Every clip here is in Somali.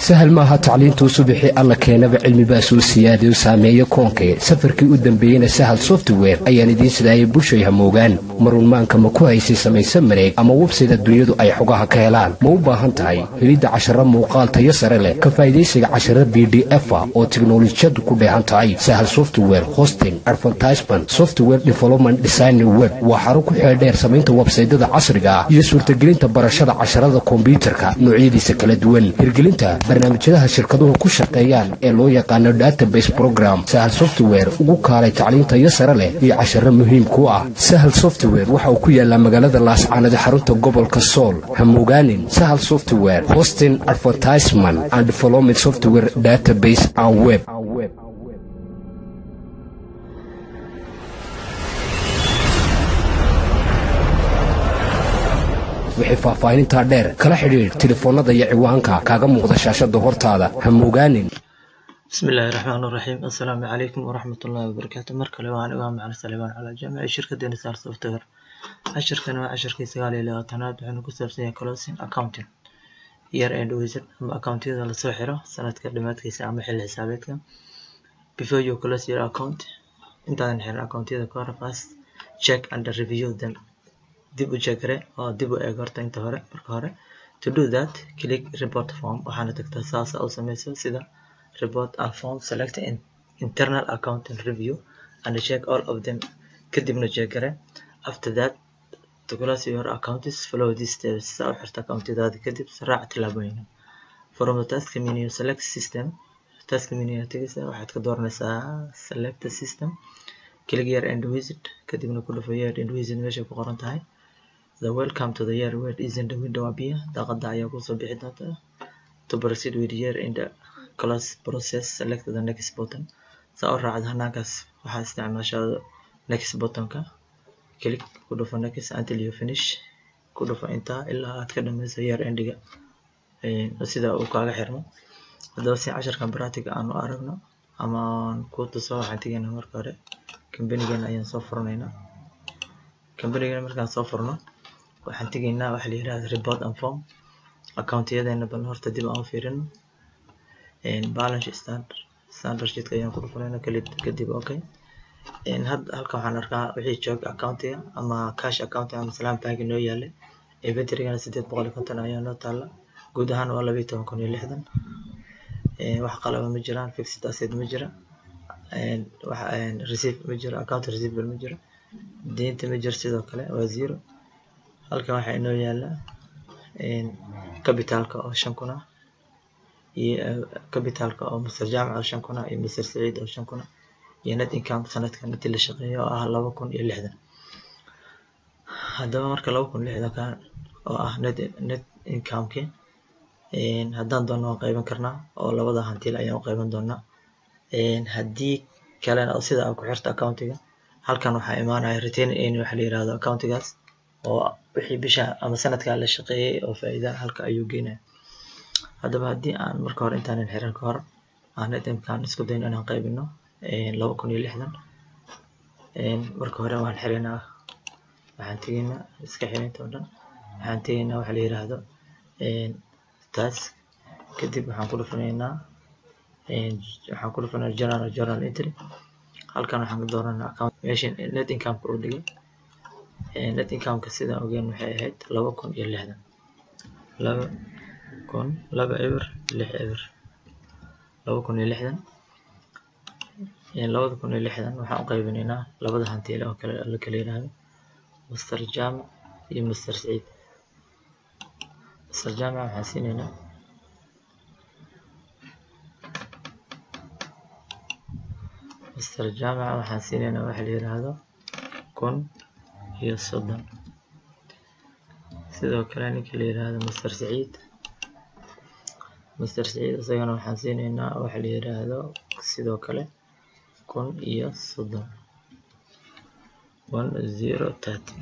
sahal maaha tacliintuu subixii alla keenaba cilmibaa soo siyaadayo saameeyo koonkee safarkii u dambeeyeyna sahal software ayaan idiin sidaayay bushay hamoogaan marunmaanka ma ku haysay samayse mareeg ama websayda dunyadu ay xogaha ka helaan ma u baahan tahay helidda casharo muuqaal tayo sare leh ka faa'idaysiga casharo b d efa oo tiknolojiyadu ku dheehan tahay sahal software hosting advertisement software development design web waa xaro ku xeeldheer samaynta websaydada casriga ah iyo suurtagelinta barashada casharada kombyuutarka noocyadiisa kala duwan hirgelinta barnaamijyadaha shirkaduhu ku shaqeeyaan ee loo yaqaano database program sahal software ugu kaalay tacliintayo sare leh iyo casharo muhiim ku ah sahal software waxa uu ku yaalaa magaalada laascaanada xarunta gobolka sool hamogaanin sahal software hosting advertisement and development software database and web wixii faahfaahinintaa dheer kala xidhiidh telefoonnada iyo ciwaanka kaaga muuqda shaashada hortaada hamogaanin بسم الله الرحمن الرحيم السلام عليكم ورحمة الله وبركاته مركل وأنا إمام على سليمان على جامعة شركة دينسار سوفتوير عشر كان عشر كي سقالي إلى تناد وحنا كسر سنة كلاسين أكاونتين year end wizard ama accountiyada lasoo xiro sanadka dhamaadkiisa ama xilli xisaabeedka before you close your account intaadan xirin accountiyada ka hor first check and review them dib u jegre oo dib u eeg horta inta hore marka hore to do that click report form waxaana tagtaa saasa u sameyso sida report and form select in internal account and review and check all of them kadibna jegre after that to close your accounts follow these steps saa u xirta accountadaada kadib raac tillaabooyin from the task menu select system task menu tegaysa waxaad ka dooranaysaa select the system click year end visit kadibna ku dhufo year end visit meesha ku qoran tahay the welcome to the year word is in the window appear daaqada ayaa kusoo bixi doonta to proceed with year in the class process select the next button saa u raacda hanaankaas waxaa isticmaashaa next buttonka click ku dhufo next until you finish ku dhufo intaa ilaa aad ka dhameyso year endiga sida uu kaaga xirmo haddaba si casharkan practiga aan u aragno ama aan ku tuso waxaan tegaynaa marka hore kambanigana ayaan soo furanaynaa kambanigana markaan soo furno waxaan tegaynaa waxa la yihahda report and form accountiyadeena bal horta dib aan u fiirino balance standard standard sheetka ayaan ku dhufanayna kadib okay hadda halkan waxaan arkaa wixii joog accountiga ama cash accountiga ama salam bank noo yaalay inventorygana sideed boqol iyo konton ayaa noo taala guud ahaan waa laba iyo toban kun iyo lixdan wax qalaba ma jiraan fixed asset ma jira wax receive ma jiro account receivable ma jiro deynta ma jiro sidoo kale waa zero halkan waxaa inoo yaala capitalka oo shan kun ah iyo capitalka oo master jaamac oo shan kun ah iyo master saciid oo shan kun ah iyo net income sanadkan intii la shaqeeyo oo ah laba kun iyo lixdan haddaba marka laba kun lixdanka oo ah net net incomeki haddaan doonno waan qeyban karnaa oo labada hantiil ayaan u qeyban doonaa haddii kalena oo sida aa ku xirta accountiga halkan waxaa imaanaya retaining earning waxa la yirahdo accountigaas oo wixii bisha ama sanadkaa la shaqeeyay oo faa'iida halka ayuu geynaya haddaba haddii aan marka hore intaanan xiran ka hor aan net income isku dayno inaan qeybino laba kun iyo lixdan marka hore waan xiraynaa waxaan tegaynaa iska xirinta oo dhan waxaan tegaynaa waxa la yiraahdo taas kadib waxaan ku dhufanaynaa waxaan ku dhufanaynaa journal journal entry halkan waxaan ka dooranaa account meesha net incomeka uu dhigay net incomeka sidaan ogeyn waxay ahayd laba kun iyo lixdan laba kun laba eber lix eber laba kun iyo lixdan labada kun iyo lixdan waxaan u qaybinaynaa labada hantiile oo kale la kala yiraahdo master jaamac iyo master saciid master jaamac waxaan siinaynaa master jaamac waxaan siinaynaa waxa la yiraahdo kun iyo soddon sidoo kale ninka la yiraahdo master saciid master saciid isagana waxaan siinaynaa waxa la yiraahdo sidoo kale kun iyo soddon one zero thirty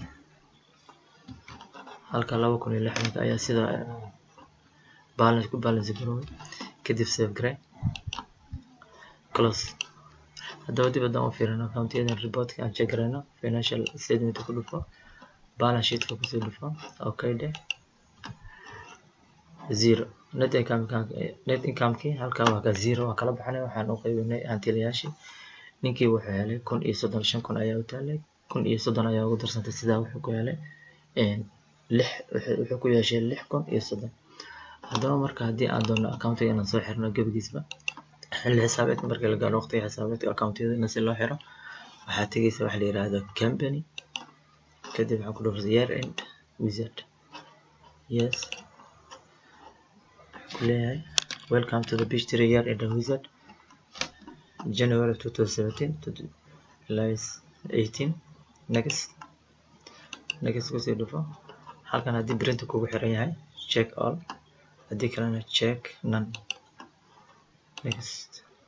halka laba kun iyo lixdanka ayaa sida balance ku balance garoobay kadib save gare close haddaba dib haddaan u fiirino accountiyadan reportka aan check garayno financial statement ku dhufo balance sheetka kusoo dhufo okay de zero net income net incomekii halkaa waa ka zero waa kala baxnay waxaan u qaybinay hantilayaashii ninkii wuxuu helay kun iyo soddon shan kun ayaa u taalay kun iyo soddon ayaa ugu darsantay sidaa wuxuu ku helay lix wuxuu ku yeeshay lix kun iyo soddon haddaba marka haddii aan doono accountiga inaan soo xirno gebigiisba xilli xisaabeedka markii la gaaro waqtiga xisaabeedka accountiyada si loo xiro waxaa tegeysa waxa la yiraahdo company kadib waxaan ku dhufrasa year end wizard yes kuleeyahay welcome to the beach tree year end wizard January 2017 to July 18 next next kusii dhufo halkan haddii printer kugu xiran yahay check all haddii kalena check none next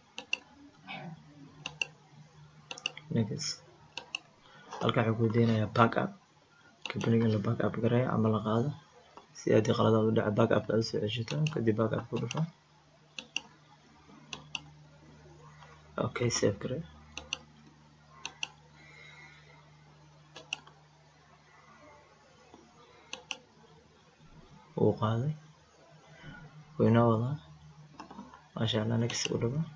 next halkan wuxuu ku deenayaa backup companiga la backup gareeyo ama la qaado si haddii qaladaad u dhaco backup aad usoo ceshato kadib backup ku dhufo okay save garee wuu qaaday wuu inoo wadaa maasha allah next u dhabo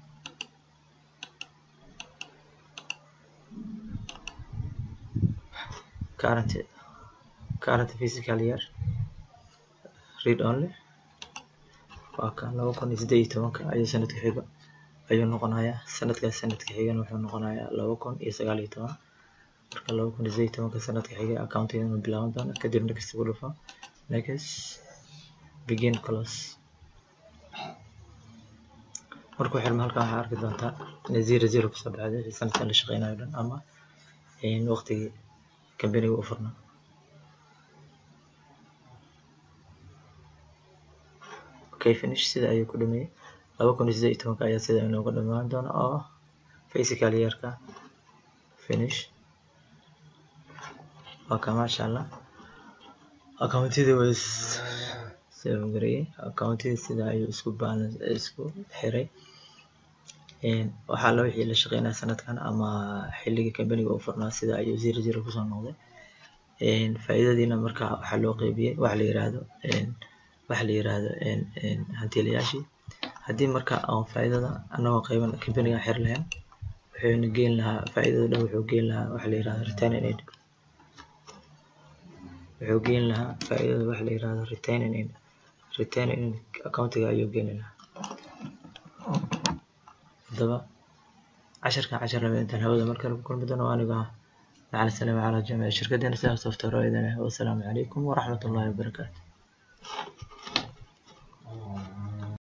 current current physical year read only waa kan laba kun iyo siddeed iyo tobanka ayuu sanadka xiga ayuu noqonayaa sanadkaas sanadka xigana wuxuu noqonayaa laba kun iyo sagaal iyo toban marka laba kun iyo siddeed iyo tobanka sanadka xiga accountiga inuu bilaaban doono kadib next ku dhufo next begin close markuu xirmo halkan waxaa arki doontaa inay zero zero kusoo baxday sanadkan la shaqeynayo dhan ama waqtigii kambaniga u furnaa okay finish sida ayuu ku dhameeyey laba kun iyo siddeed iyo tobanka ayaa sida inooga dhamaan doona oo physical yearka finish waa ka maasha allah accountidii way save gareeyey accountidii sida ayuu isku balance isku xiray waxaa la wixii la shaqeynaya sanadkan ama xilligii kambaniga u furnaa sida ayuu zero zero kusoo noqday faa'iidadiina marka waxaa loo qeybiyey waxa la yiraahdo waxa la yiraahdo hantiilayaashii haddii marka aan faa'iidada anagoo qeyban kambaniga xir lahayn wuxuuna geyn lahaa faa'iidada dhan wuxuu geyn lahaa waxa la yiraahdo retaining aid wuxuu geyn lahaa faa'iidada waxa la yiraahdo retaining aid retaining aid accountiga ayuu geyn lahaa haddaba casharkan cashar lama intaan hawada markale ku kulmi doono aniga macalin salaam calaa jamiica shirkadeena sidaa software oo idin ah wassalaamu calaykum waraxmatullaahi wabarakaatu